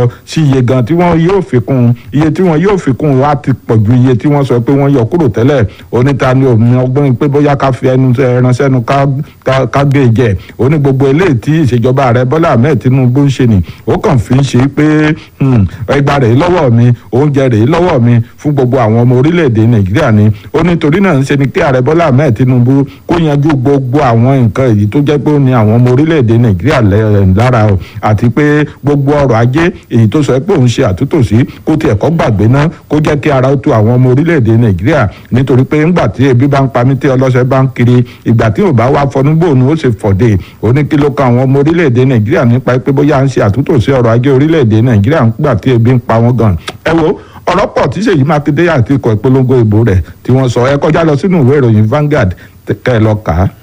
sí iye gan tí wọ́n yóò fi kún iye tí wọ́n yóò fi kún wá ti pọ̀ ju iye tí wọ́n sọ pé wọ́n yọ kúrò tẹ́lẹ̀ oníta ni òmìn ọgbọ́n pé bóyá ká fi ẹnu ránṣẹ́ nu ká gé jẹ ó ní gbogbo eléyìí tí ìṣèjọba ààrẹ Bọ́lá Ahmed Tinubu ń ṣe ni ó kàn fi ń ṣe pé ẹgbàá rèé lọ́wọ́ mi oúnjẹ rèé lọ́wọ́ mi fún gbogbo àwọn ọmọ orílẹ̀-èdè Nàìjíríà ni ó ní torí náà ń ṣe ni kí ààrẹ Bọ́lá Ahmed Tinubu kó yanjú gbogbo àwọn nǹkan èyí tó jẹ́ pé ó ní àwọn ọmọ orílẹ̀-èdè Nàìjíríà lára o àti pé gbogbo ọrọ̀ ajé èyí tó sọ pé òun ṣe àtúntò sí kó tiẹ̀ kọ́ gbàgbé ná kó jẹ́ kí ara ó tu àwọn ọmọ orílẹ̀-èdè Nàìjíríà nítorí pé ńgbà tí ebi bá ń pa mí tí ọlọ́sẹ̀ bá ń kiri ìgbà tí ò bá wá fọnúgbò ni ó ṣe fọ̀dé ó ní kí ló kan àwọn ọmọ orílẹ̀-èdè Nàìjíríà nípa pé bóyá ń ṣe àtúntò sí ọrọ̀ ajé orílẹ̀-èdè Nàìjíríà ńgbà tí ebi ń pa wọ́n gan ẹ wo ọ̀rọ̀ pọ̀ tí Ṣèyí Mákindé àti ikọ̀ ìpolongo ìbò rẹ̀ tí wọ́n sọ ẹ kọjá lọ sínú ìwé ìròyìn Vanguard kẹ́ ẹ lọ kà á